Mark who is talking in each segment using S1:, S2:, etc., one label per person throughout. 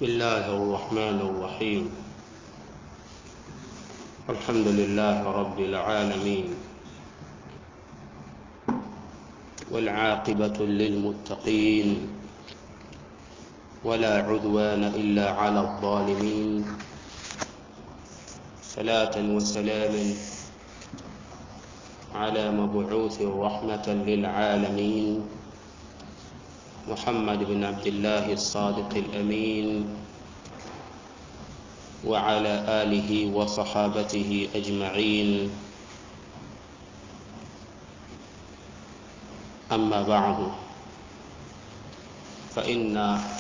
S1: بسم الله الرحمن الرحيم الحمد لله رب العالمين والعاقبة للمتقين ولا عدوان إلا على الظالمين صلاة وسلام على مبعوث رحمة للعالمين محمد بن عبد الله الصادق الأمين وعلى آله وصحابته أجمعين أما بعد فإن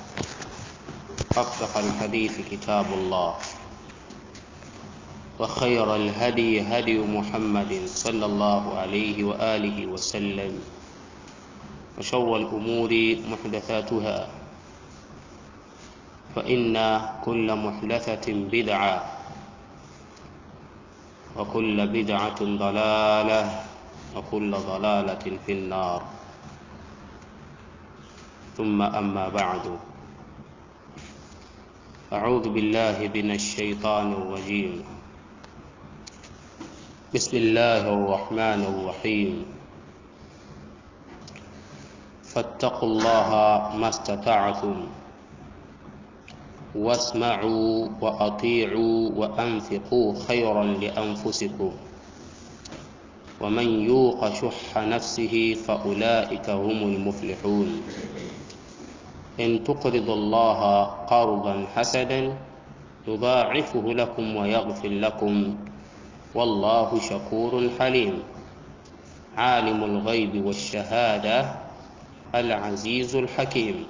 S1: أصدق الحديث كتاب الله وخير الهدي هدي محمد صلى الله عليه وآله وسلم وشر الأمور محدثاتها فإن كل محدثة بدعة وكل بدعة ضلالة وكل ضلالة في النار ثم أما بعد أعوذ بالله من الشيطان الرجيم بسم الله الرحمن الرحيم فاتقوا الله ما استطعتم واسمعوا وأطيعوا وأنفقوا خيرا لأنفسكم ومن يوق شح نفسه فأولئك هم المفلحون إن تقرضوا الله قرضا حسنا يضاعفه لكم ويغفر لكم والله شكور حليم عالم الغيب والشهادة العزيز الحكيم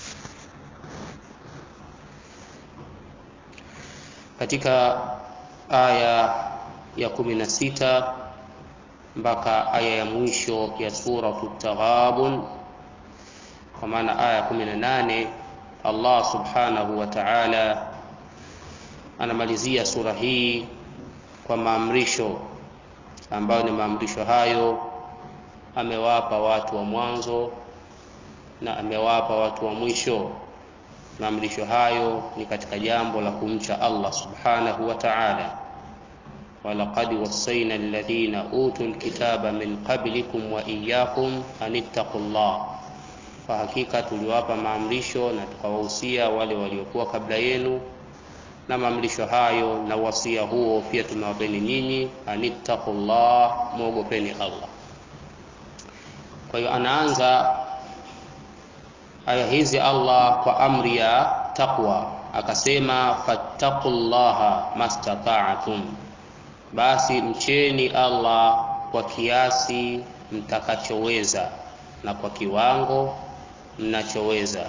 S1: katika aya ya kumi na sita mpaka aya ya mwisho ya suratu taghabun kwa maana aya ya kumi na nane allah subhanahu wa taala anamalizia sura hii kwa maamrisho ambayo ni maamrisho hayo amewapa watu wa mwanzo na amewapa watu wa mwisho maamrisho hayo ni katika jambo la kumcha allah subhanahu wa taala walaqad wassaina alladhina utu lkitaba min qablikum wa iyakum an ittaqu llah kwa hakika tuliwapa maamrisho na tukawahusia wale waliokuwa kabla yenu na maamrisho hayo na wasia huo pia tumewapeni nyinyi anittaqu llah mwogopeni allah kwa hiyo anaanza aya hizi allah kwa amri ya taqwa akasema fattaqu llaha mastataatum basi mcheni allah kwa kiasi mtakachoweza na kwa kiwango mnachoweza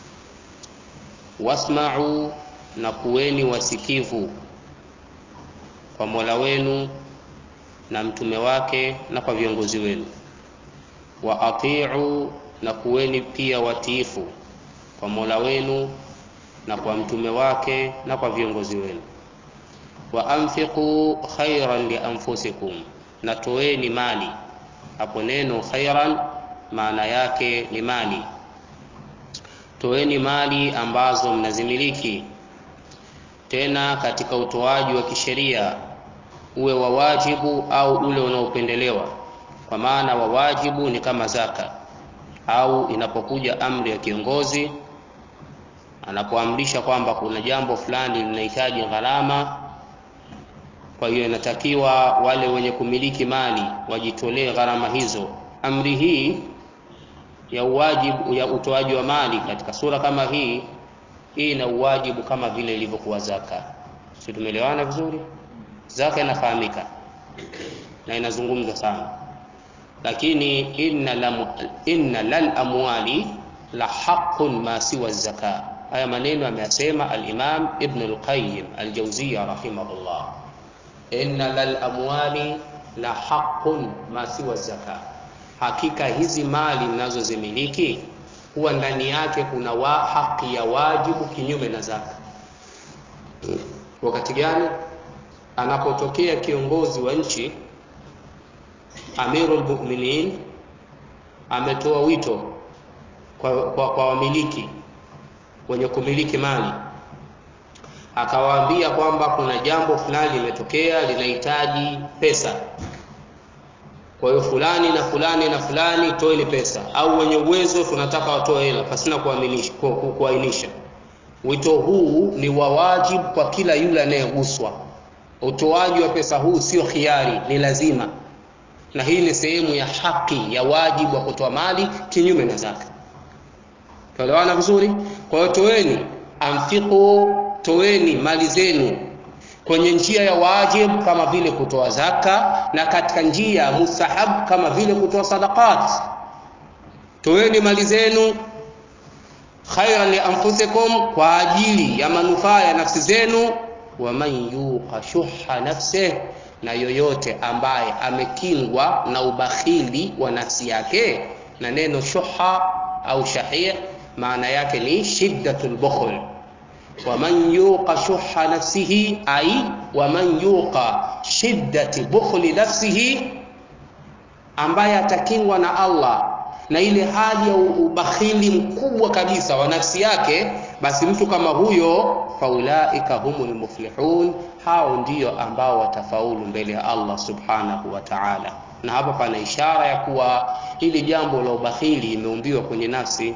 S1: wasmau na kuweni wasikivu kwa mola wenu na mtume wake na kwa viongozi wenu wa atiu na kuweni pia watiifu kwa mola wenu na kwa mtume wake na kwa viongozi wenu wa anfiqu khairan lianfusikum na toeni mali hapo neno khairan maana yake ni mali toeni mali ambazo mnazimiliki tena katika utoaji wa kisheria uwe wa wajibu au ule unaopendelewa kwa maana wa wajibu ni kama zaka au inapokuja amri ya kiongozi anapoamrisha kwamba kuna jambo fulani linahitaji gharama kwa hiyo inatakiwa wale wenye kumiliki mali wajitolee gharama hizo amri hii ya uwajibu ya utoaji wa mali katika sura kama hii hii ina uwajibu kama vile ilivyokuwa zaka si tumeelewana vizuri zaka inafahamika na inazungumzwa sana lakini inna, lam, inna lal amwali la haqqun ma siwa zaka haya maneno ameyasema alimam ibn lqayim aljauziya rahimahullah inna lal amwali la haqqun ma siwa zaka hakika hizi mali mnazozimiliki huwa ndani yake kuna wa haki ya wajibu kinyume na zaka wakati gani anapotokea kiongozi wa nchi amirul mu'minin ametoa wito kwa, kwa, kwa wamiliki wenye kumiliki mali akawaambia kwamba kuna jambo fulani limetokea linahitaji pesa kwa hiyo fulani na fulani na fulani toeni pesa au wenye uwezo tunataka watoe hela pasina kuaminisha ku- ku- kuainisha wito huu ni wa wajibu kwa kila yule anayeguswa utoaji wa pesa huu sio khiari ni lazima na hii ni sehemu ya haki ya wajibu wa kutoa mali kinyume na zaka tuelewana vizuri kwa hiyo toeni anfiqu toeni mali zenu kwenye njia ya wajib kama vile kutoa zaka na katika njia ya mustahab kama vile kutoa sadaqat toeni mali zenu khairan li anfusikum kwa ajili ya manufaa ya nafsi zenu waman yuqa shuha nafsih na yoyote ambaye amekingwa na ubakhili wa nafsi yake na neno shuha au shahih maana yake ni shiddatul bukhl waman yuqa shuha nafsihi ay waman yuqa shiddati bukhli nafsihi ambaye atakingwa na Allah na ile hali ya ubakhili mkubwa kabisa wa nafsi yake basi mtu kama huyo faulaika humul muflihun hao ndio ambao watafaulu mbele ya Allah subhanahu wa ta'ala na hapa pana ishara ya kuwa hili jambo la ubakhili imeumbiwa kwenye nafsi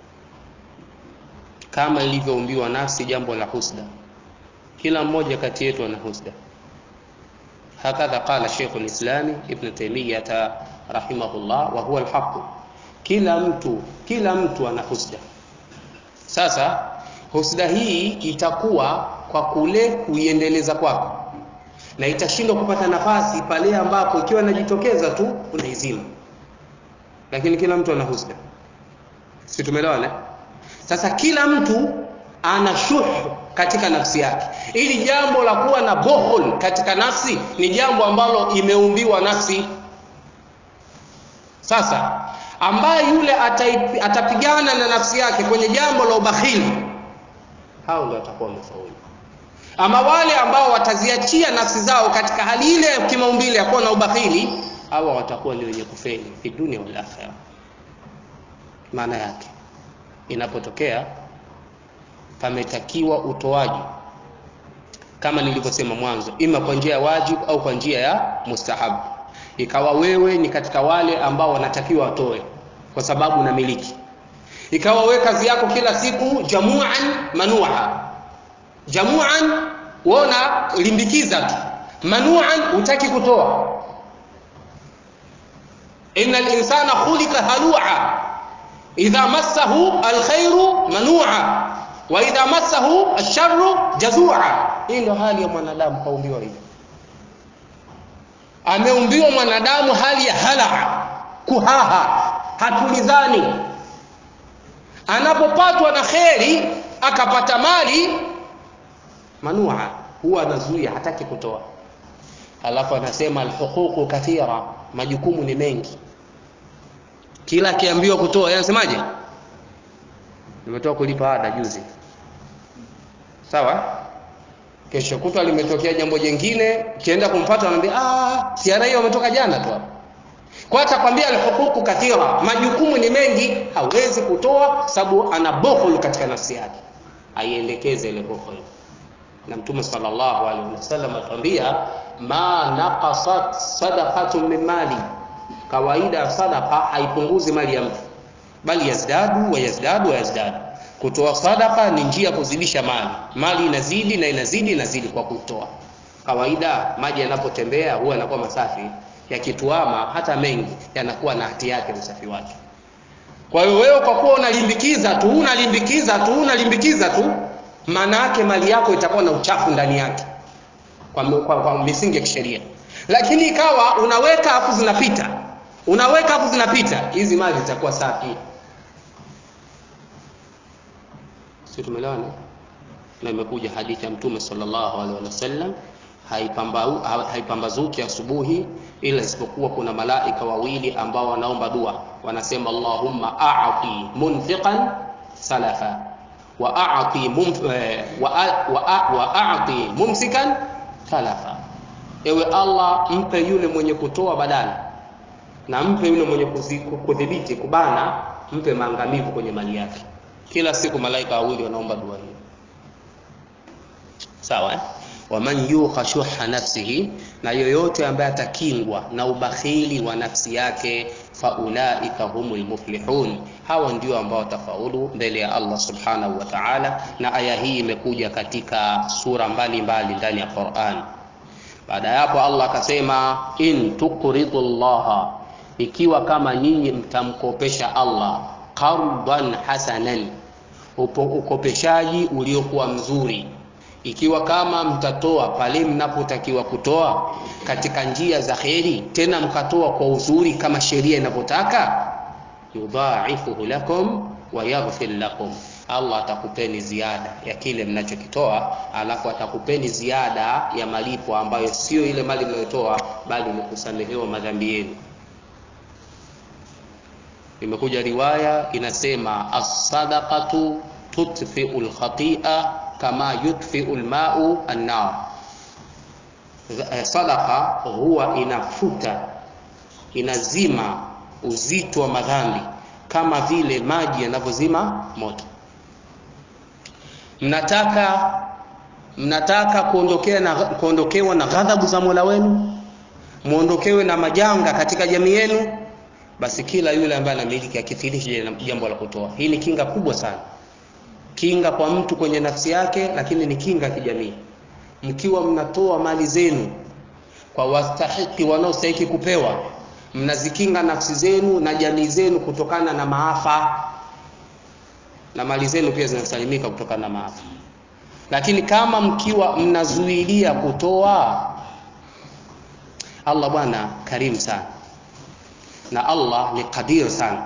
S1: kama ilivyoumbiwa nafsi jambo la husda kila mmoja kati yetu ana husda hakadha qala Sheikh al-Islam Ibn Taymiyyah rahimahullah wa huwa al-haqq kila mtu kila mtu ana husda sasa husda hii itakuwa kwa kule kuiendeleza kwako na itashindwa kupata nafasi pale ambapo ikiwa inajitokeza tu unaizima lakini kila mtu ana husda si tumeelewana sasa kila mtu ana shuhu katika nafsi yake ili jambo la kuwa na bohol katika nafsi ni jambo ambalo imeumbiwa nafsi sasa ambaye yule ataipi, atapigana na nafsi yake kwenye jambo la ubakhili hao ndio watakuwa wamefaulu ama wale ambao wataziachia nafsi zao katika hali ile ya kimaumbile ya kuwa na ubakhili hawa watakuwa ni wenye kufeli fi dunia wal akhirah maana yake inapotokea pametakiwa utoaji kama nilivyosema mwanzo ima kwa njia ya wajibu au kwa njia ya mustahabu ikawa wewe ni katika wale ambao wanatakiwa watoe kwa sababu unamiliki ikawa wewe kazi yako kila siku jamuan manua jamuan wona limbikiza tu manuan hutaki kutoa innal insana khuliqa halua idha massahu alkhairu manua wa idha massahu alsharru jazua hii ndio hali ya mwanadamu kaumbiwa hivyo ameumbiwa mwanadamu hali ya hala kuhaha hatulizani anapopatwa na kheri akapata mali manua huwa anazuia hataki kutoa alafu anasema alhuququ kathira majukumu ni mengi kila akiambiwa kutoa yeye anasemaje nimetoka kulipa ada juzi sawa kesho kutwa limetokea jambo jingine kienda kumpata anambia ah siara hiyo umetoka jana tu hapo kwa atakwambia alhuququ kathira majukumu ni mengi hawezi kutoa sababu ana bukhul katika nafsi yake aiendekeze ile bukhul na mtume sallallahu alaihi wasallam atuambia ma naqasat sadaqatun min mali kawaida sadaqa haipunguzi mali ya mtu bali yazdadu wa yazdadu wa yazdadu kutoa sadaka ni njia ya kuzidisha mali mali inazidi na inazidi inazidi kwa kutoa kawaida maji yanapotembea huwa yanakuwa masafi yakituama hata mengi yanakuwa na hati yake usafi wake kwa hiyo wewe kwa kuwa unalimbikiza tu unalimbikiza tu unalimbikiza tu maana yake mali yako itakuwa na uchafu ndani yake kwa, kwa, kwa misingi ya kisheria lakini ikawa unaweka afu zinapita unaweka afu zinapita hizi mali zitakuwa safi si tumeelewana na imekuja hadithi ya mtume sallallahu alaihi wasallam haipambazuki asubuhi ila isipokuwa kuna malaika wawili ambao wanaomba dua wanasema allahumma a'ti munfiqan salafa wa a'ti mumf, wa, wa, wa a'ti mumsikan talafa ewe allah mpe yule mwenye kutoa badala na mpe yule mwenye kudhibiti kubana mpe maangamivu kwenye mali yake kila siku malaika wawili wanaomba dua hiyo sawa eh? waman yuqa shuha nafsihi na yoyote ambaye atakingwa na ubakhili wa nafsi yake faulaika humul muflihun hawa ndio ambao watafaulu mbele ya Allah subhanahu wa ta'ala na aya hii imekuja katika sura mbalimbali ndani ya Qur'an baada ya hapo Allah akasema in tuqridu Allah ikiwa kama nyinyi mtamkopesha Allah qardan hasanan upo ukopeshaji uliokuwa mzuri ikiwa kama mtatoa pale mnapotakiwa kutoa katika njia za kheri tena mkatoa kwa uzuri kama sheria inavyotaka yudhaifuhu lakum wa yaghfir lakum Allah atakupeni ziada ya kile mnachokitoa alafu atakupeni ziada ya malipo ambayo sio ile mali mnayotoa bali ni kusamehewa madhambi yenu imekuja riwaya inasema as-sadaqatu tutfi'u al-khati'a kama yutfi'u al-ma'u an-nar sadaqa huwa inafuta inazima uzito wa madhambi kama vile maji yanavyozima moto mnataka mnataka kuondokea na kuondokewa na ghadhabu za Mola wenu muondokewe na majanga katika jamii yenu basi kila yule ambaye anamiliki akithirishe jambo la kutoa hii ni kinga kubwa sana kinga kwa mtu kwenye nafsi yake lakini ni kinga kijamii mkiwa mnatoa mali zenu kwa wastahiki wanaostahiki kupewa mnazikinga nafsi zenu na jamii zenu kutokana na maafa na mali zenu pia zinasalimika kutokana na maafa lakini kama mkiwa mnazuilia kutoa Allah bwana karimu sana na Allah ni qadir sana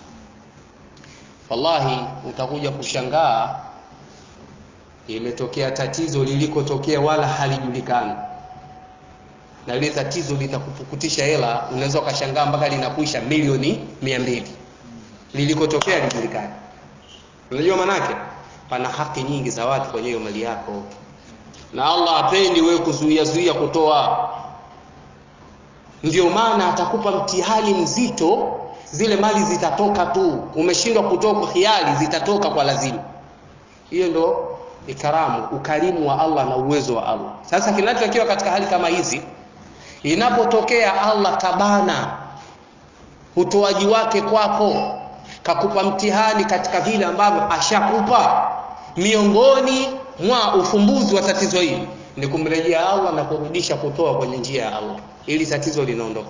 S1: wallahi utakuja kushangaa imetokea tatizo lilikotokea wala halijulikani na ile tatizo litakupukutisha hela unaweza ukashangaa mpaka linakuisha milioni mia mbili lilikotokea lijulikani unajua manake pana haki nyingi za watu kwenye hiyo mali yako na Allah apendi wewe kuzuia zuia kutoa ndio maana atakupa mtihani mzito zile mali zitatoka tu umeshindwa kutoa kwa hiari zitatoka kwa lazima hiyo ndo ikaramu ukarimu wa Allah na uwezo wa Allah sasa kinachotakiwa katika hali kama hizi inapotokea Allah kabana utoaji wake kwako kakupa mtihani katika vile ambavyo ashakupa miongoni mwa ufumbuzi wa tatizo hili ni kumrejea Allah na kurudisha kutoa kwenye njia ya Allah ili tatizo linaondoka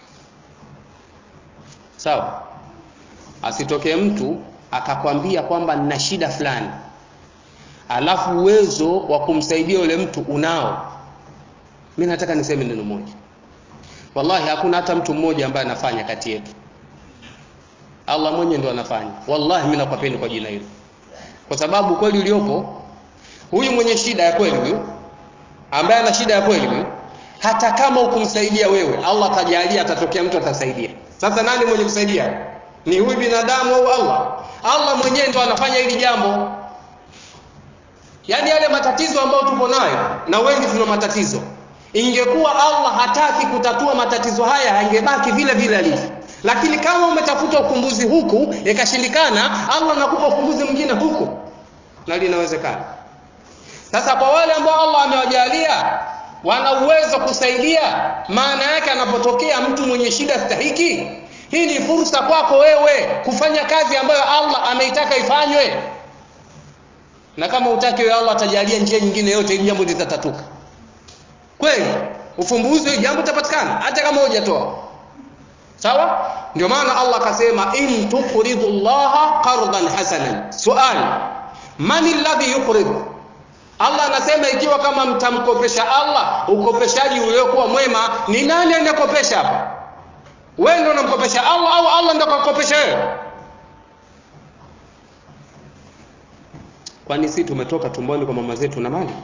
S1: sawa asitokee mtu akakwambia kwamba nina shida fulani alafu uwezo wa kumsaidia yule mtu unao mimi nataka niseme neno moja wallahi hakuna hata mtu mmoja ambaye anafanya kati yetu Allah mwenyewe ndo anafanya wallahi mimi nakwapeni kwa jina hilo kwa sababu kweli uliopo huyu mwenye shida ya kweli huyu ambaye ana shida ya kweli huyu hata kama ukumsaidia wewe Allah atajalia atatokea mtu atasaidia sasa nani mwenye kusaidia ni huyu binadamu au Allah Allah mwenyewe ndo anafanya hili jambo yaani yale matatizo ambayo tupo nayo na wengi tuna matatizo ingekuwa Allah hataki kutatua matatizo haya yangebaki vile vile alivyo lakini kama umetafuta ukumbuzi huku ikashindikana Allah anakupa ukumbuzi mwingine huku na linawezekana sasa kwa wale ambao Allah amewajalia wana uwezo kusaidia maana yake anapotokea mtu mwenye shida stahiki hii ni fursa kwako wewe kufanya kazi ambayo Allah ameitaka ifanywe na kama utaki wewe Allah atajalia njia nyingine yote ili jambo litatatuka kweli ufumbuzi jambo litapatikana hata kama hujatoa sawa ndio maana Allah akasema in tuqridu Allah qardan hasanan suali man alladhi yuqridu Allah anasema ikiwa kama mtamkopesha Allah ukopeshaji uliokuwa mwema ni nani anayekopesha hapa wewe ndio unamkopesha Allah au Allah ndio akakopesha wewe kwani si tumetoka tumboni kwa mama zetu na mali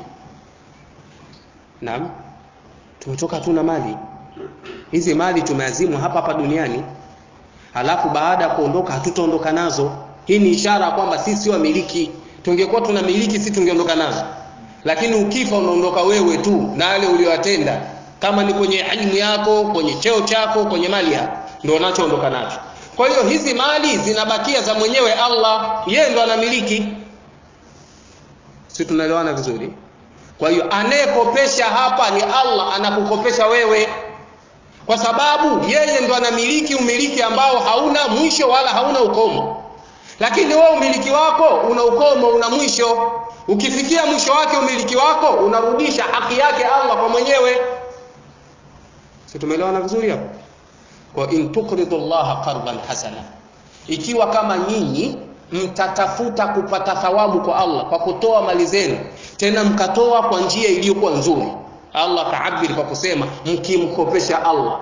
S1: naam tumetoka tu na mali hizi mali tumeazimwa hapa hapa duniani halafu baada ya kuondoka hatutaondoka nazo hii ni ishara kwamba sisi sio wamiliki tungekuwa tunamiliki sisi tungeondoka nazo lakini ukifa unaondoka wewe tu na yale uliyowatenda kama ni kwenye elimu yako kwenye cheo chako kwenye mali yako ndio unachoondoka nacho kwa hiyo hizi mali zinabakia za mwenyewe Allah yeye ndo anamiliki si tunaelewana vizuri kwa hiyo anayekopesha hapa ni allah anakukopesha wewe kwa sababu yeye ndo anamiliki umiliki ambao hauna mwisho wala hauna ukomo lakini wewe umiliki wako una ukomo una mwisho ukifikia mwisho wake umiliki wako unarudisha haki yake allah kwa mwenyewe si tumeelewana vizuri hapo kwa in tukridu llaha qardan hasana ikiwa kama nyinyi mtatafuta kupata thawabu kwa allah kwa kutoa mali zenu tena mkatoa kwa njia iliyokuwa nzuri allah kaabiri kwa kusema mkimkopesha allah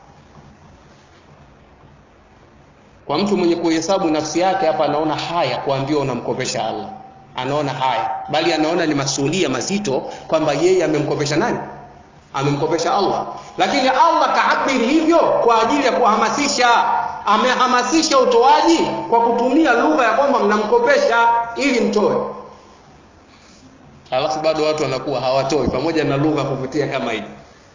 S1: kwa mtu mwenye kuhesabu nafsi yake hapa anaona haya kuambiwa unamkopesha allah anaona haya bali anaona ni masuhulia mazito kwamba yeye amemkopesha nani amemkopesha allah lakini allah kaabiri hivyo kwa ajili ya kuhamasisha amehamasisha utoaji kwa kutumia lugha ya kwamba mnamkopesha ili mtoe alafu bado watu wanakuwa hawatoi pamoja na lugha kuvutia kama hii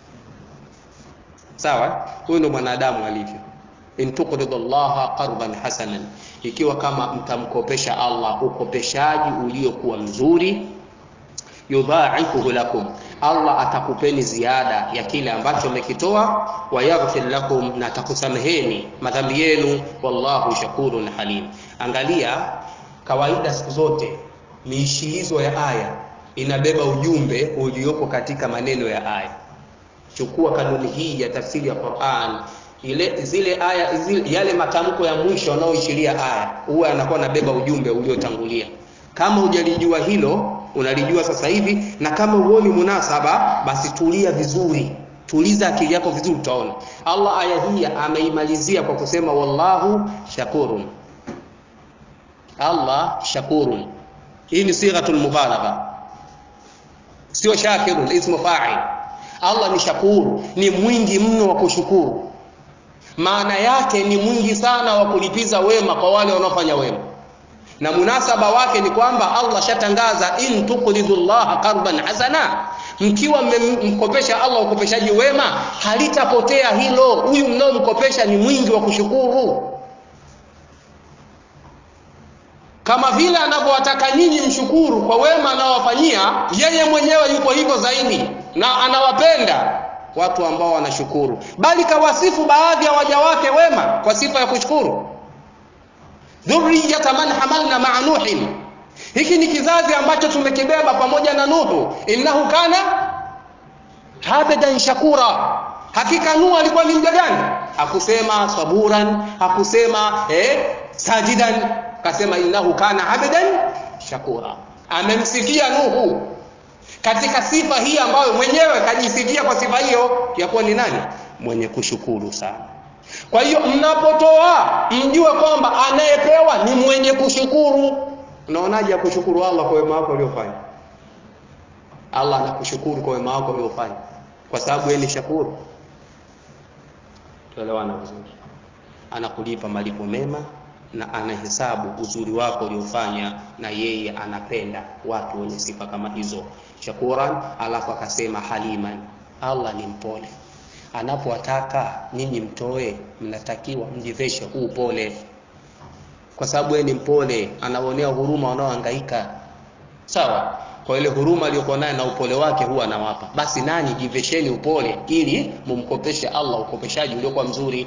S1: sawa huyu ndo mwanadamu alivyo in tuqridu llaha qardan hasanan ikiwa kama mtamkopesha allah ukopeshaji uliokuwa mzuri yudhaifuhu lakum allah atakupeni ziada ya kile ambacho mmekitoa wayaghfir lakum na atakusameheni madhambi yenu wallahu shakurun halim angalia kawaida siku zote miishilizo ya aya inabeba ujumbe uliopo katika maneno ya aya chukua kanuni hii ya tafsiri ya quran ile zile aya zile, yale matamko ya mwisho yanayoishiria aya huwa anakuwa anabeba ujumbe uliotangulia kama hujalijua hilo unalijua sasa hivi na kama huoni munasaba basi tulia vizuri tuliza akili yako vizuri utaona allah aya hii ameimalizia kwa kusema wallahu shakurun allah shakurun hii ni sighatul mubalagha sio shakirun ismu fa'il allah ni shakuru ni mwingi mno wa kushukuru maana yake ni mwingi sana wa kulipiza wema kwa wale wanaofanya wema na munasaba wake ni kwamba allah shatangaza in tuqridu llaha qardan hasana mkiwa mmemkopesha allah ukopeshaji wema halitapotea hilo huyu mnaomkopesha ni mwingi wa kushukuru kama vile anavyowataka nyinyi mshukuru kwa wema anaowafanyia yeye mwenyewe yuko hivyo zaidi na anawapenda watu ambao wanashukuru bali kawasifu baadhi ya waja wake wema kwa sifa ya kushukuru dhurriyata man hamalna maa nuhin hiki ni kizazi ambacho tumekibeba pamoja na nuhu innahu kana habedan shakura hakika nuhu alikuwa ni mja gani hakusema saburan hakusema eh, sajidan kasema innahu kana abdan shakura amemsifia nuhu katika sifa hii ambayo mwenyewe kajisifia kwa sifa hiyo ya kuwa ni nani mwenye kushukuru sana kwa hiyo mnapotoa mjue kwamba anayepewa ni mwenye kushukuru unaonaje ya kushukuru allah kwa wema wako uliofanya allah anakushukuru kwa wema wako uliofanya kwa sababu yeye ni shakuru tuelewana vizuri anakulipa malipo mema na anahesabu uzuri wako uliofanya na yeye anapenda watu wenye sifa kama hizo shakuran alafu akasema haliman allah ni mpole anapowataka nyinyi mtoe mnatakiwa mjiveshe huu upole kwa sababu yeye ni mpole anaonea huruma wanaohangaika sawa kwa ile huruma aliyokuwa naye na upole wake huwa anawapa basi nanyi jivesheni upole ili mumkopeshe allah ukopeshaji uliokuwa mzuri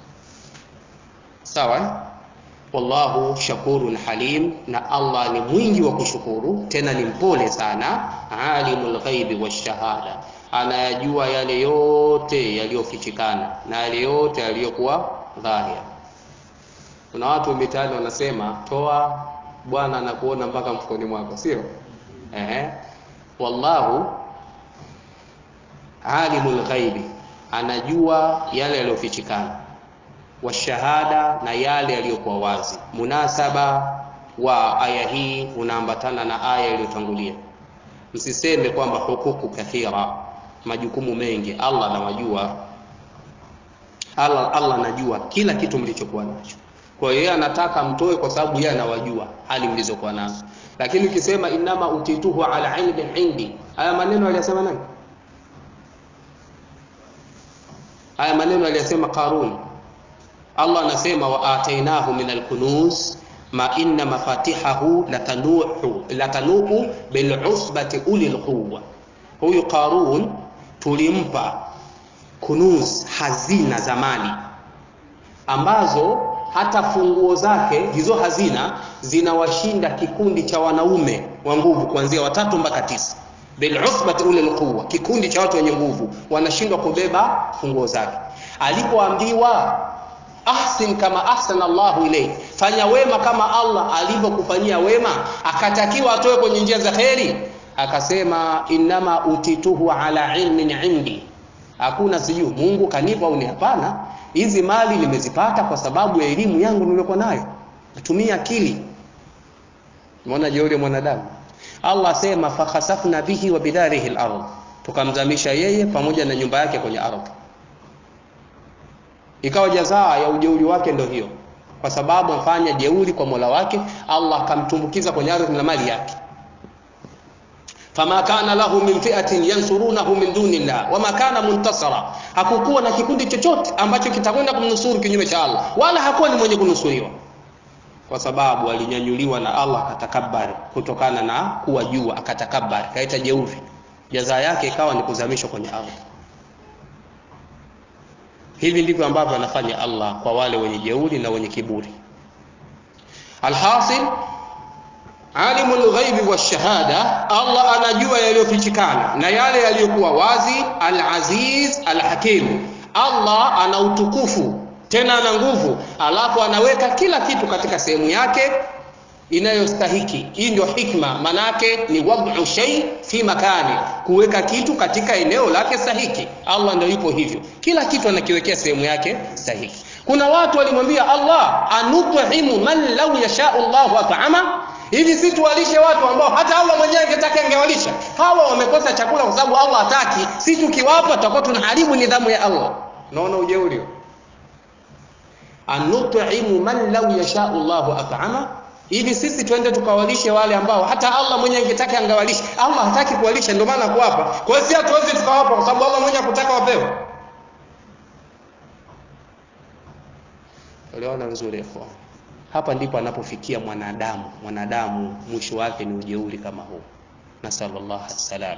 S1: sawa wallahu shakurun halim na allah ni mwingi wa kushukuru tena ni mpole sana alimul ghaibi washahada anayajua yale yote yaliyofichikana na yale yote yaliyokuwa dhahir kuna watu mitaani wanasema toa bwana anakuona mpaka mfukoni mwako sio ehe wallahu alimul ghaibi anajua yale yaliyofichikana washahada na yale yaliyokuwa wazi munasaba wa aya hii unaambatana na aya iliyotangulia msiseme kwamba hukuku kathira majukumu mengi allah anawajua allah allah anajua kila kitu mlichokuwa nacho kwa hiyo yeye anataka mtoe kwa sababu yeye anawajua hali mlizokuwa nazo lakini ukisema inama utituhu ala ilmin indi haya maneno aliyasema nani haya maneno aliyasema qarun allah anasema wa atainahu min alkunuz ma inna mafatihahu latanuhu latanuhu bilusbati uli lquwa huyu Qarun tulimpa kunuz, hazina za mali ambazo hata funguo zake hizo hazina zinawashinda kikundi cha wanaume wa nguvu kuanzia watatu mpaka tisa bilusbati ulil quwwa, kikundi cha watu wenye nguvu wanashindwa kubeba funguo zake. Alipoambiwa ahsin kama ahsana Allahu ilayk, fanya wema kama Allah alivyokufanyia wema, akatakiwa atoe kwenye njia za kheri, akasema innama utituhu ala ilmin indi, hakuna sijui Mungu kanipa au ni hapana. Hizi mali nimezipata kwa sababu ya elimu yangu niliyokuwa nayo, natumia akili. Umeona jeuri ya mwanadamu. Allah asema fakhasafna bihi wa bidarihi al-ardh, tukamzamisha yeye pamoja na nyumba yake kwenye ardhi. Ikawa jazaa ya ujeuri wake ndio hiyo, kwa sababu amfanya jeuri kwa Mola wake, Allah akamtumbukiza kwenye ardhi na mali yake. Fama kana lahu min fi'atin yansurunahu min dunillah wama kana muntasara, hakukuwa na kikundi chochote ambacho kitakwenda kumnusuru kinyume cha Allah, wala hakuwa ni mwenye kunusuriwa kwa sababu alinyanyuliwa na Allah akatakabari kutokana na kuwa juu, akatakabari kaita jeuri, jaza yake ikawa ni kuzamishwa kwenye ardhi. Hivi ndivyo ambavyo anafanya Allah kwa wale wenye jeuri na wenye kiburi. Alhasil, alimul ghaibi washahada, Allah anajua yaliyofichikana na yale yaliyokuwa wazi. Al-Aziz Al-Hakim, Allah ana utukufu tena ana nguvu, alafu anaweka kila kitu katika sehemu yake inayostahiki. Hii ndio hikma, manake ni wad'u shay fi makani, kuweka kitu katika eneo lake stahiki. Allah ndio yupo hivyo, kila kitu anakiwekea sehemu yake stahiki. Kuna watu walimwambia Allah, anut'imu man law yashau Allahu at'ama hivi si tuwalishe watu ambao hata Allah mwenyewe angetaka angewalisha. Hawa wamekosa chakula kwa sababu Allah hataki, si tukiwapa tutakuwa tunaharibu nidhamu ya Allah. Unaona ujeuri anut'imu man law yashau Allahu at'ama, ili sisi twende tukawalishe wale ambao hata Allah mwenyewe angetaka angewalisha. Allah hataki kuwalisha, ndio maana kuwapa. Kwa hiyo si hatuwezi tukawapa kwa sababu Allah mwenyewe hakutaka wapewe. Uliona vizuri ikhwan? Hapa ndipo anapofikia mwanadamu. Mwanadamu mwisho wake ni ujeuri kama huu. Nasallallahu alaihi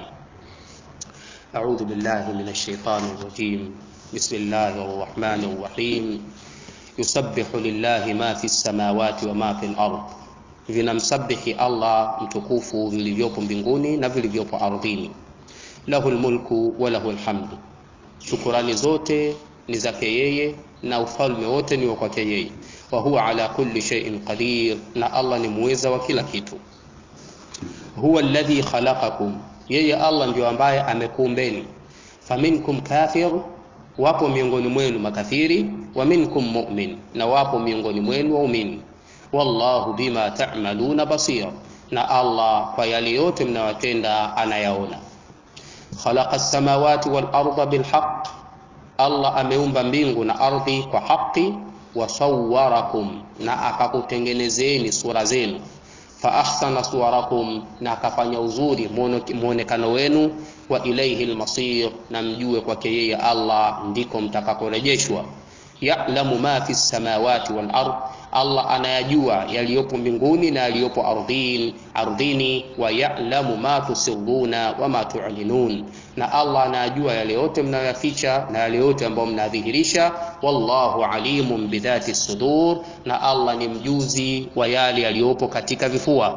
S1: A'udhu billahi minash shaitani rajim. Bismillahir rahmanir rahim. Yusabbihu lillahi ma fi samawati wa ma fi al-ard, vinamsabihi Allah mtukufu vilivyopo mbinguni na vilivyopo ardhini. Lahu lmulku wa lahu lhamdu, shukurani zote ni zake yeye na ufalme wote ni wa kwake yeye. Wa huwa ala kulli shay'in qadir, na Allah ni muweza wa kila kitu. Huwa alladhi khalaqakum, yeye Allah ndio ambaye amekuumbeni. Faminkum kafir wapo miongoni mwenu makafiri, wa minkum mu'min, na wapo miongoni mwenu waumini. Wallahu bima ta'maluna basir, na Allah kwa yale yote mnayotenda anayaona. Khalaqa as-samawati wal arda bil haqq, Allah ameumba mbingu na ardhi kwa haki. Wasawwarakum, na akakutengenezeni sura zenu. Fa ahsana suwarakum, na akafanya uzuri muonekano wenu wa ilaihi almasir, na mjue kwake yeye Allah ndiko mtakakorejeshwa. Ya'lamu ma fi samawati wal ard, Allah anayajua yaliyopo mbinguni na yaliyopo ardhini ardhini. Wa ya'lamu ma tusirruna wa ma tu'linun, na Allah anayajua yale yote mnayoyaficha na yale yote ambayo mnadhihirisha. Wallahu alimun bidhati sudur, na Allah ni mjuzi wa yale yaliyopo katika vifua.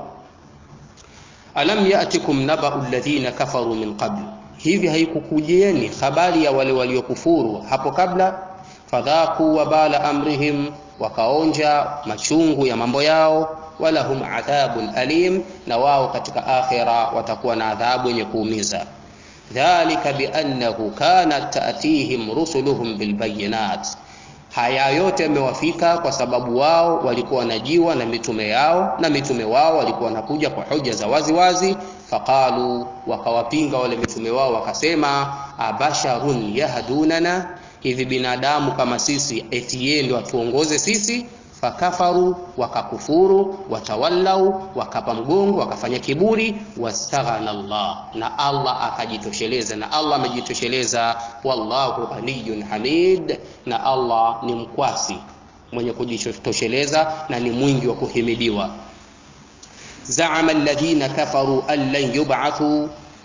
S1: Alam yatikum nabau alladhina kafaru min qabl, hivi haikukujieni habari ya wale waliokufuru hapo kabla. Fadhaku wabala amrihim, wakaonja machungu ya mambo yao. Walahum adhabun alim, na wao katika akhira watakuwa na adhabu yenye kuumiza. Dhalika biannahu kanat ta'tihim rusuluhum bilbayinat Haya yote yamewafika kwa sababu wao walikuwa wanajiwa na mitume yao, na mitume wao walikuwa wanakuja kwa hoja za wazi wazi. Faqalu, wakawapinga wale mitume wao wakasema, abasharun yahdunana, hivi binadamu kama sisi eti yeye ndio atuongoze sisi? Fakafaru, wakakufuru, watawallau, wakapa mgongo, wakafanya kiburi. Wastaghana Allah, na Allah akajitosheleza, na Allah amejitosheleza. Wallahu ghaniyun hamid, na Allah ni mkwasi mwenye kujitosheleza na ni mwingi wa kuhimidiwa. Zaama alladhina kafaru an lan yub'athu,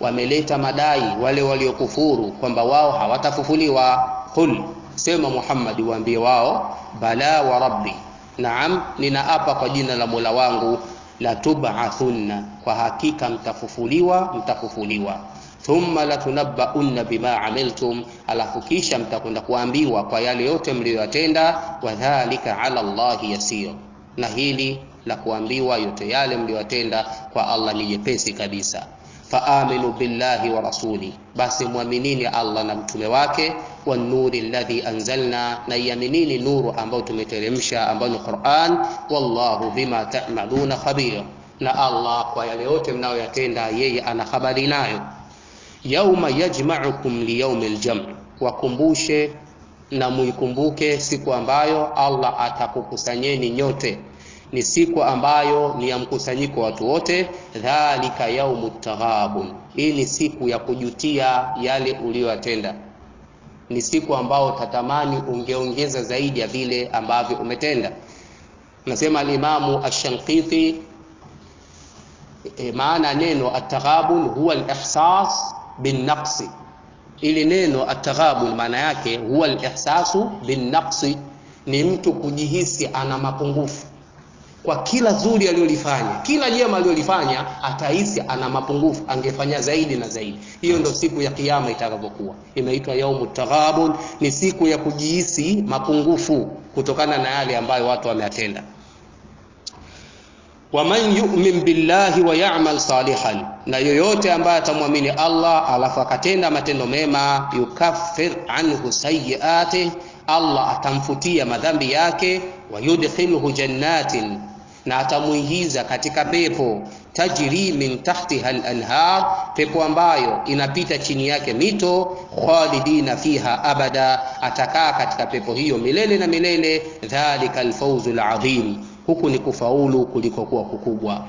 S1: wameleta madai wale waliokufuru kwamba wao hawatafufuliwa qul sema Muhammad waambie wao bala wa rabbi naam ninaapa kwa jina la Mola wangu la tub'athunna kwa hakika mtafufuliwa mtafufuliwa thumma latunabbaunna bima amiltum alafu kisha mtakwenda kuambiwa kwa yale yote mliyoyatenda wadhalika ala Allahi yasir na hili la kuambiwa yote yale mliyoyatenda kwa Allah ni jepesi kabisa faaminu billahi wa rasuli basi mwaminini Allah na mtume wake wa nuri alladhi anzalna na iaminini nuru ambayo tumeteremsha ambayo ni Qur'an wallahu bima ta'maluna khabir na Allah kwa yale yote mnayoyatenda yeye ana habari nayo yauma yajma'ukum liyaumi aljam' wakumbushe na muikumbuke siku ambayo Allah atakukusanyeni nyote ni siku ambayo ni ya mkusanyiko wa watu wote dhalika yaumu taghabun hii ni siku ya kujutia yale uliyoyatenda ni siku ambao tatamani ungeongeza zaidi ya vile ambavyo umetenda nasema alimamu ash-Shanqiti e, maana neno at-taghabun huwa al-ihsas bin-naqsi ili neno at-taghabun maana yake huwa al-ihsasu bin-naqsi ni mtu kujihisi ana mapungufu kwa kila zuri aliyolifanya kila jema aliyolifanya atahisi ana mapungufu angefanya zaidi na zaidi hiyo ndio siku ya kiyama itakavyokuwa imeitwa yaumu taghabun ni siku ya kujihisi mapungufu kutokana na yale ambayo watu wameyatenda waman yu'min billahi wa ya'mal salihan na yoyote ambaye atamwamini Allah alafu akatenda matendo mema yukaffir anhu sayyi'ati Allah atamfutia madhambi yake wa yudkhiluhu jannatin na atamuingiza katika pepo tajri min tahtiha al-anhar pepo ambayo inapita chini yake mito khalidina fiha abada atakaa katika pepo hiyo milele na milele dhalika al-fawzu al-azim huku ni kufaulu kulikokuwa kukubwa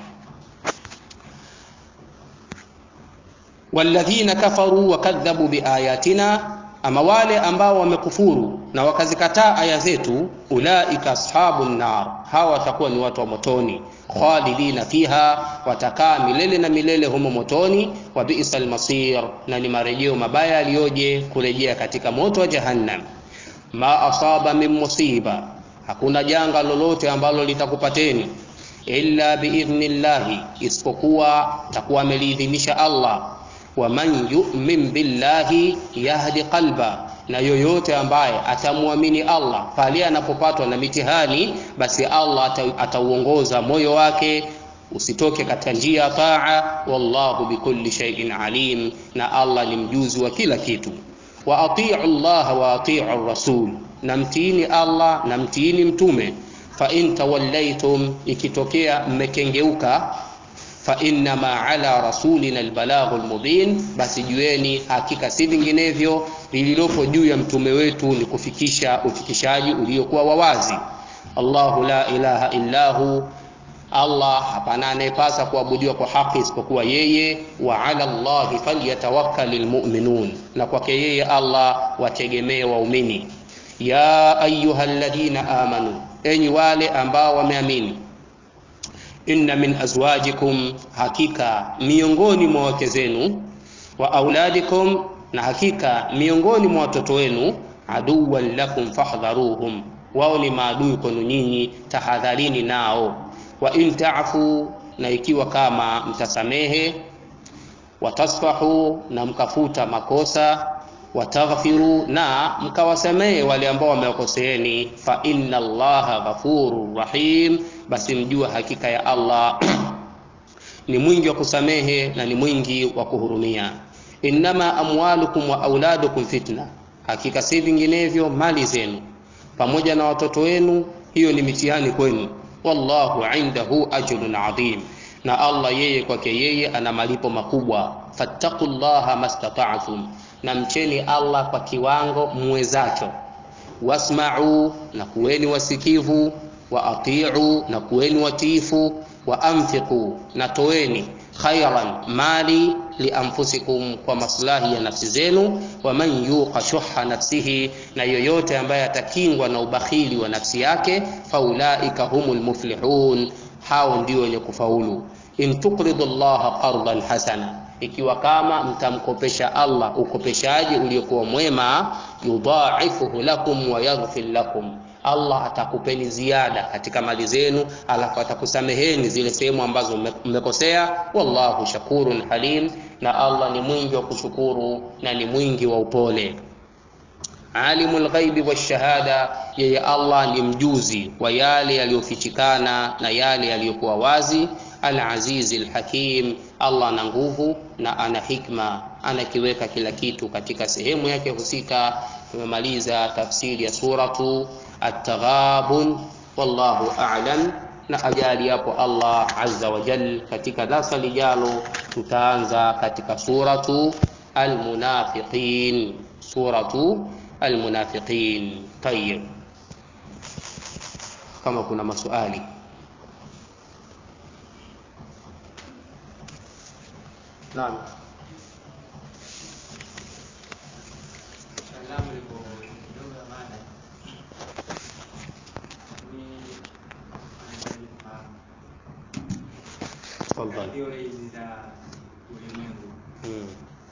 S1: walladhina kafaru wakadhabu biayatina ama wale ambao wamekufuru na wakazikataa aya zetu ulaika ashabun nar hawa watakuwa ni watu wa motoni khalidina fiha watakaa milele na milele humo motoni wa bi'sal masir na ni marejeo mabaya aliyoje kurejea katika moto wa jahannam ma asaba min musiba hakuna janga lolote ambalo litakupateni illa biidhnillahi isipokuwa takuwa ameliidhinisha Allah wa man yu'min billahi yahdi qalba na yoyote ambaye atamwamini Allah pale anapopatwa na mitihani basi Allah atauongoza moyo wake usitoke katika njia ya taa wallahu bikulli shay'in alim na Allah ni mjuzi wa kila kitu wa ati'u Allah wa ati'u rasul na mtiini Allah na mtiini mtume fa in tawallaitum ikitokea mmekengeuka fa innama ala rasulina albalaghu almubin basi jueni hakika si vinginevyo lililopo juu ya mtume wetu ni kufikisha ufikishaji uliokuwa wawazi Allahu la ilaha illahu Allah hapana anayepasa kuabudiwa kwa haki isipokuwa yeye wa ala Allahi falyatawakkalul mu'minun na kwake yeye Allah wategemee waumini ya ayyuhalladhina amanu enyi wale ambao wameamini inna min azwajikum hakika miongoni mwa wake zenu wa auladikum na hakika miongoni mwa watoto wenu aduwan lakum fahdharuhum wao ni maadui kwenu nyinyi tahadharini nao wa in ta'fu na ikiwa kama mtasamehe watasfahu na mkafuta makosa wataghfiru na mkawasamehe wale ambao wamewakoseeni fa inna allaha ghafurur rahim basi mjua hakika ya Allah ni mwingi wa kusamehe na ni mwingi wa kuhurumia innama amwalukum wa auladukum fitna hakika si vinginevyo mali zenu pamoja na watoto wenu hiyo ni mitihani kwenu wallahu indahu ajrun adhim na Allah yeye kwake yeye ana malipo makubwa fattaqullaha mastata'tum na mcheni Allah kwa kiwango muwezacho wasma'u na kuweni wasikivu wa ati'u na kuweni watiifu wa anfiqu na toeni khairan mali lianfusikum kwa maslahi ya nafsi zenu wa man yuqa shuha nafsihi na yoyote ambaye atakingwa na ubakhili wa nafsi yake faulaika humul muflihun hao ndio wenye kufaulu in tuqridu allaha qardan hasana ikiwa kama mtamkopesha Allah ukopeshaji uliokuwa mwema yudhaifuhu lakum wa yaghfir lakum Allah atakupeni ziada katika mali zenu alafu atakusameheni zile sehemu ambazo mmekosea wallahu shakurun halim na Allah ni mwingi wa kushukuru na ni mwingi wa upole alimul ghaibi washahada yeye Allah ni mjuzi wa yale yaliyofichikana na yale yaliyokuwa wazi al-azizi al-hakim Allah ana nguvu na ana hikma anakiweka kila kitu katika sehemu yake husika tumemaliza tafsiri ya suratu at-taghabun wallahu a'lam na ajali yapo Allah azza wa jal katika darasa lijalo tutaanza katika suratu al-munafiqin suratu almunafiqin tayyib kama kuna maswali naam tafadhali hmm.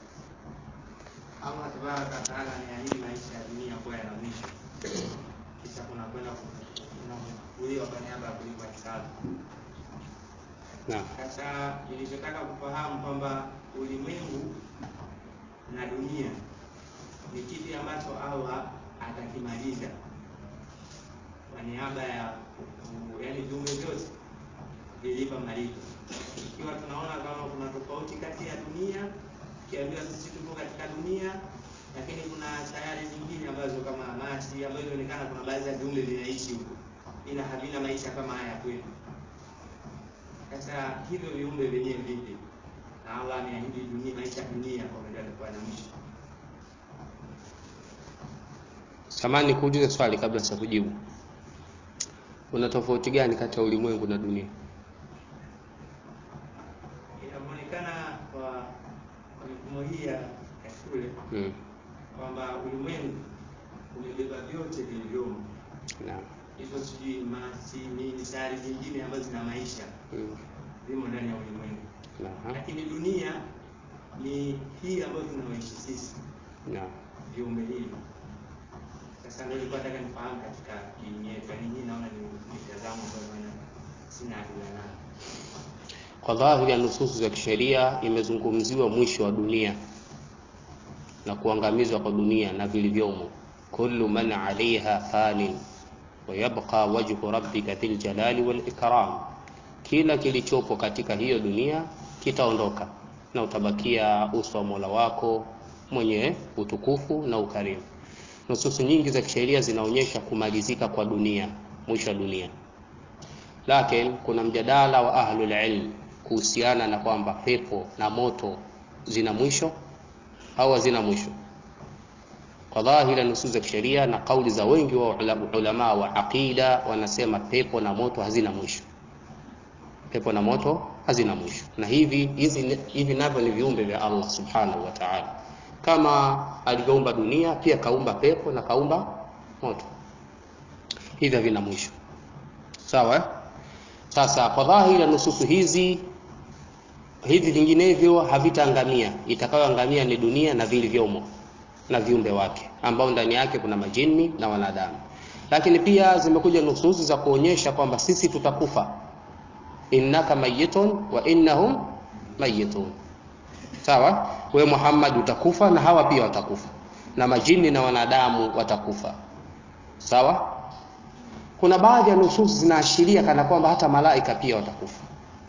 S2: Allah tabaraka wataala ameahidi maisha ya dunia kuwa yana mwisho, kisha kuna kwenda kufufuliwa kwa niaba ya kulipwa hisabu.
S1: naam
S2: Sasa nilichotaka kufahamu kwamba ulimwengu na dunia ni kipi ambacho Allah atakimaliza kwa niaba ya yaani viumbe vyote vilipa malipo. Ikiwa tunaona kama kuna tofauti kati ya dunia ukiambiwa sisi tupo katika dunia lakini kuna sayari zingine ambazo kama Mars ambazo inaonekana kuna baadhi ya viumbe vinaishi huko ila havina maisha kama haya kwetu. Sasa hivyo viumbe vyenyewe vipi? Na Allah ameahidi dunia, maisha ya dunia kwamba yatakuwa na mwisho.
S1: samani kuuliza swali kabla sijakujibu kuna tofauti gani kati ya ulimwengu na dunia
S2: Inaonekana kwa kwa mifumo hii ya ya shule
S1: hmm.
S2: kwamba ulimwengu umebeba vyote vilivyomo,
S1: naam
S2: hizo sijui masi nini, sayari zingine ambazo zina maisha
S1: hmm.
S2: zimo ndani ya ulimwengu,
S1: naam
S2: lakini dunia ni hii ambayo tunaoishi sisi
S1: naam
S2: viumbe hivi. Sasa ndio nilikuwa nataka nifahamu katika dini yetu, yaani hii naona ni mitazamo ambayo naona sina hakika nayo.
S1: kwa dhahiri ya nususu za kisheria imezungumziwa mwisho wa dunia na kuangamizwa kwa dunia na vilivyomo kullu man alaiha fanin wa yabqa wajhu rabbika dhil jalali wal ikram kila kilichopo katika hiyo dunia kitaondoka na utabakia uso wa Mola wako mwenye utukufu na ukarimu nususu nyingi za kisheria zinaonyesha kumalizika kwa dunia mwisho wa dunia lakini kuna mjadala wa ahlul ilm kuhusiana na kwamba pepo na moto zina mwisho au hazina mwisho kwa dhahiri nusus za kisheria na kauli za wengi wa ula- ulama wa aqida wanasema pepo na moto hazina mwisho pepo na moto hazina mwisho na hivi hizi hivi navyo ni viumbe vya Allah subhanahu wa ta'ala kama alivyoumba dunia pia kaumba pepo na kaumba moto hivi havina mwisho sawa eh? sasa kwa dhahiri ya nususu hizi hivi vinginevyo havitaangamia itakayoangamia ni dunia na vilivyomo na viumbe wake ambao ndani yake kuna majini na wanadamu lakini pia zimekuja nususu za kuonyesha kwamba sisi tutakufa innaka mayitun wa innahum mayitun sawa we Muhammad utakufa na hawa pia watakufa na majini na wanadamu watakufa sawa kuna baadhi ya nususu zinaashiria kana kwamba hata malaika pia watakufa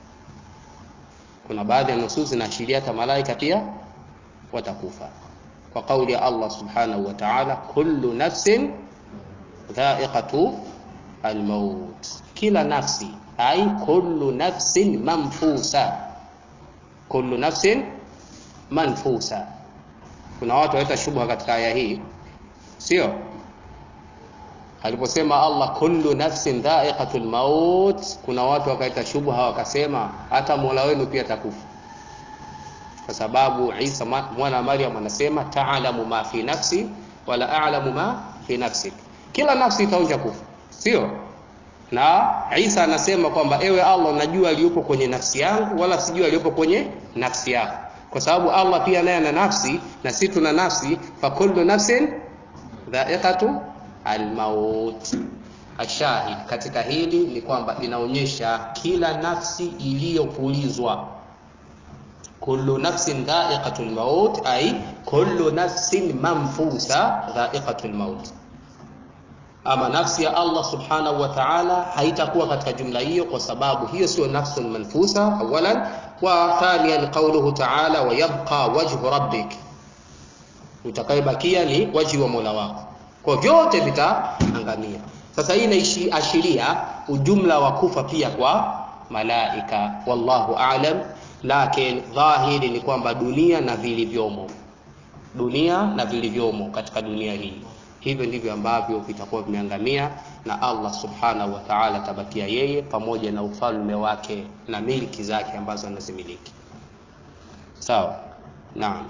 S1: kuna baadhi ya nususu zinaashiria hata malaika pia watakufa kwa kauli ya Allah subhanahu wa ta'ala kullu nafsin dha'iqatu almaut kila nafsi ai kullu nafsin manfusa kullu nafsin manfusa kuna watu waleta shubha katika aya hii sio aliposema Allah kullu nafsin dha'iqatul maut kuna watu wakaita shubha wakasema hata Mola wenu pia atakufa kwa sababu Isa mwana wa Maryam anasema ta'lamu ma fi nafsi wala a'lamu ma fi nafsik kila nafsi itaonja kufa sio na Isa anasema kwamba ewe Allah najua aliyopo kwenye nafsi yangu wala sijui aliyopo kwenye nafsi yako kwa sababu Allah pia naye ana nafsi na sisi tuna nafsi fa kullu nafsin dha'iqatu almaut ashahid katika hili ni kwamba inaonyesha kila nafsi iliyopulizwa kullu nafsin dha'iqatul maut ay kullu nafsin manfusa dha'iqatul maut ama nafsi ya Allah subhanahu wa ta'ala haitakuwa katika jumla hiyo kwa sababu hiyo sio nafsun manfusa awalan wa thaniyan qawluhu ta'ala wa yabqa wajhu rabbik utakayebakia ni waji wa Mola wako kwa vyote vitaangamia sasa hii inaashiria ujumla wa kufa pia kwa malaika wallahu a'lam lakini dhahiri ni kwamba dunia na vilivyomo dunia na vilivyomo katika dunia hii hivyo ndivyo ambavyo vitakuwa vimeangamia na Allah subhanahu wa ta'ala tabakia yeye pamoja na ufalme wake na miliki zake ambazo anazimiliki sawa naam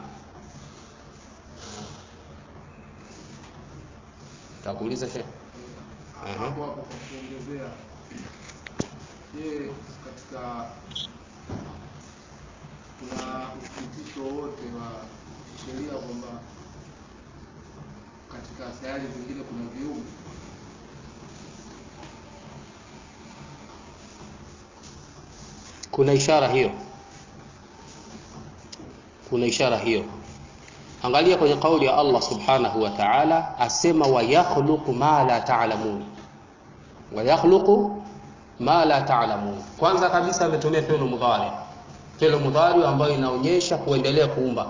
S1: takuuliza shehe
S3: hapo hapo kwa kuongezea je katika kuna uthibitisho wote wa kisheria kwamba katika sayari zingine kuna viumbe
S1: kuna ishara hiyo kuna ishara hiyo angalia kwenye kauli ya Allah subhanahu wa ta'ala asema wa yakhluqu ma la ta'lamun wa yakhluqu ma la ta'lamun kwanza kabisa ametumia fi'l mudhari fi'l mudhari ambayo inaonyesha kuendelea kuumba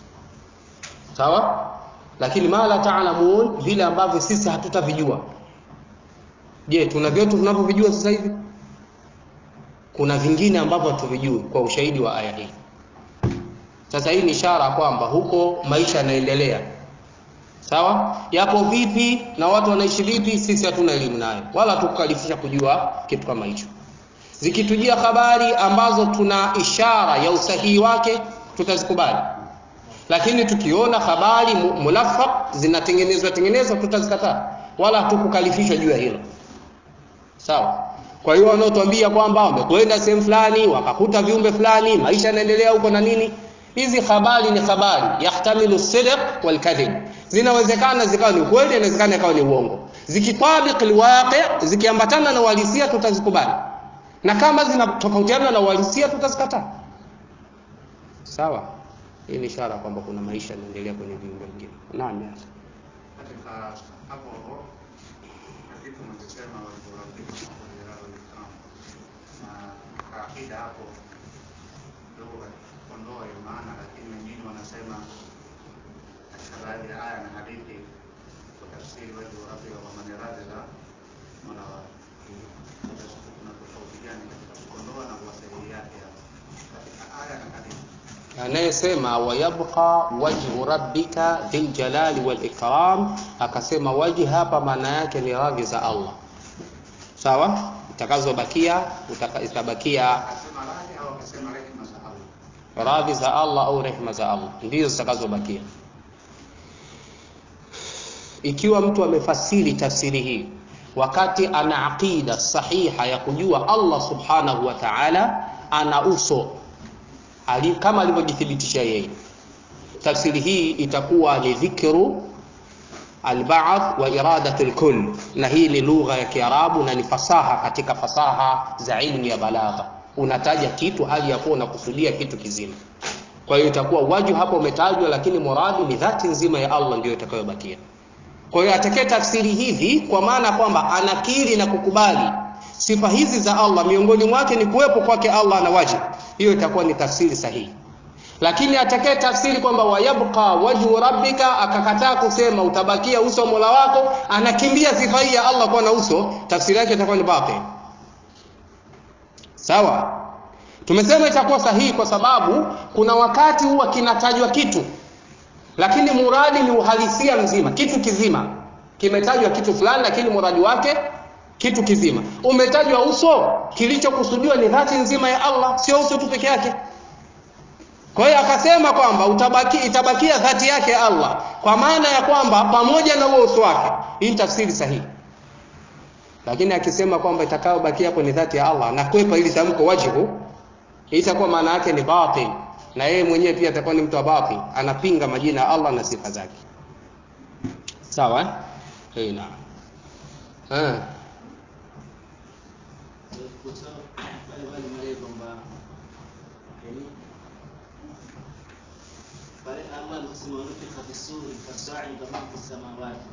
S1: sawa lakini ma la ta'lamun vile ambavyo sisi hatutavijua je tuna vyote tunavyovijua sasa hivi kuna vingine ambavyo hatuvijui kwa ushahidi wa aya hii sasa hii ni ishara kwamba huko maisha yanaendelea sawa yapo vipi na watu wanaishi vipi sisi hatuna elimu nayo wala tukukalifisha kujua kitu kama hicho zikitujia habari ambazo tuna ishara ya usahihi wake tutazikubali lakini tukiona habari mulafaq zinatengenezwa tengenezwa tutazikataa wala hatukukalifishwa juu ya hilo sawa kwa hiyo wanaotuambia kwamba wamekwenda sehemu fulani wakakuta viumbe fulani maisha yanaendelea huko na nini hizi habari ni habari yahtamilu sidq wal kadhib zinawezekana zikawa ni ukweli inawezekana ikawa ni uongo zikitabiq alwaqi zikiambatana na uhalisia tutazikubali na kama zinatofautiana na uhalisia tutazikataa sawa hii ni ishara kwamba kuna maisha yanaendelea kwenye viumbe vingine naam ya
S4: katika hapo hapo kitu mnachosema waliporafiki na kaakida hapo kidogo kuondoa hiyo maana, lakini wengine wanasema katika baadhi ya aya na hadithi kutafsiri waji wa rabbi wa man radhi za mola wake. Kuna tofauti gani katika kuondoa na kuwasahihi yake hapo katika aya na hadithi?
S1: anayesema wayabqa wajhu rabbika dhil jalali wal ikram akasema waji hapa maana yake ni radhi za Allah sawa itakazobakia utaka, itabakia
S4: Akasema radhi au akasema rehema za Allah?
S1: radhi za Allah au rehema za Allah ndizo zitakazobakia ikiwa mtu amefasiri tafsiri hii wakati ana aqida sahiha ya kujua Allah subhanahu wa ta'ala ana uso ali, kama alivyojithibitisha yeye tafsiri hii itakuwa ni dhikru alba'th wa iradatu alkull na hii ni lugha ya Kiarabu na ni fasaha katika fasaha za ilmu ya balagha unataja kitu hali ya kuwa unakusudia kitu kizima kwa hiyo itakuwa waju hapo umetajwa lakini muradi ni dhati nzima ya Allah ndio itakayobakia kwa hiyo atakaye tafsiri hivi kwa maana kwamba anakiri na kukubali sifa hizi za Allah miongoni mwake ni kuwepo kwake Allah na wajibu hiyo itakuwa ni tafsiri sahihi lakini atakaye tafsiri kwamba wayabqa wajhu rabbika akakataa kusema utabakia uso wa Mola wako anakimbia sifa hii ya Allah kuwa na uso tafsiri yake itakuwa ni batil sawa tumesema itakuwa sahihi kwa sababu kuna wakati huwa kinatajwa kitu lakini muradi ni uhalisia mzima kitu kizima kimetajwa kitu fulani lakini muradi wake kitu kizima umetajwa uso kilichokusudiwa ni dhati nzima ya Allah sio uso tu peke yake kwa hiyo akasema kwamba utabaki itabakia dhati yake Allah kwa maana ya kwamba pamoja na huo uso wake hii tafsiri sahihi lakini akisema kwamba itakayobakia hapo ni dhati ya Allah na kwepa ili tamko wajhu itakuwa maana yake ni batil na yeye mwenyewe pia atakuwa ni mtu wa batil anapinga majina ya Allah na sifa zake sawa eh eh naam eh
S2: pale pale male kwamba yani pale Allah aliposema nufika fi suri fasaida man fi samawati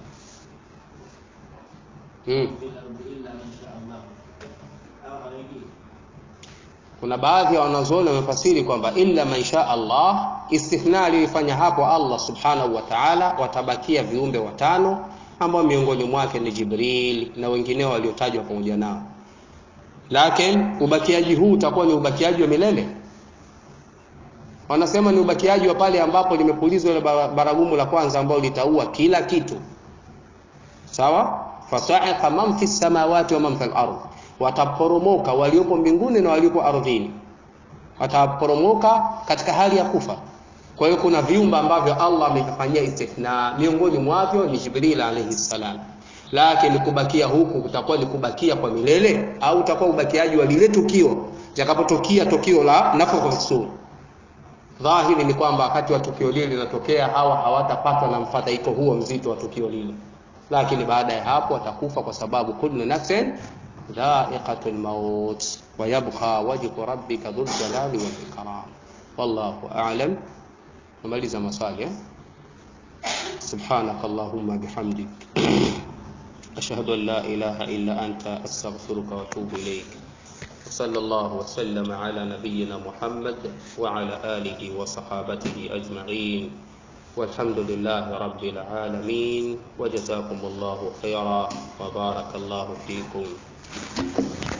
S1: mm.
S2: fil ardi illa man sha Allah au hawaingii
S1: kuna baadhi ya wanazuoni wamefasiri kwamba illa man sha Allah, istithna aliyoifanya hapo Allah subhanahu wa ta'ala, watabakia viumbe watano ambao miongoni mwake ni Jibril na wengineo waliotajwa pamoja nao, lakini ubakiaji huu utakuwa ni ubakiaji wa milele. Wanasema ni ubakiaji wa pale ambapo limepulizwa ile bara- baragumu la kwanza ambalo litaua kila kitu, sawa. Fasa'iqa man fi samawati wa man fil ardh wataporomoka waliopo mbinguni na waliopo ardhini, wataporomoka katika hali ya kufa. Kwa hiyo kuna viumbe ambavyo Allah amevifanyia istithna, miongoni mwavyo ni Jibril alayhi salam. Lakini kubakia huku kutakuwa ni kubakia kwa milele au utakuwa ubakiaji wa lile tukio litakapotokia tukio la nafakha fi sur. Dhahiri ni kwamba wakati wa tukio lile linatokea, hawa hawatapatwa na mfadhaiko huo mzito wa tukio lile, lakini baada ya hapo watakufa, kwa sababu kullu nafsin dha'iqatul maut wa yabqa wajhu rabbika dhul jalali wal ikram. Wallahu a'lam. Namaliza maswali eh? سبحانك اللهم بحمدك أشهد أن لا إله إلا أنت أستغفرك وأتوب إليك وصلى الله وسلم على نبينا محمد وعلى آله وصحابته أجمعين والحمد لله رب العالمين وجزاكم الله خيرا وبارك الله فيكم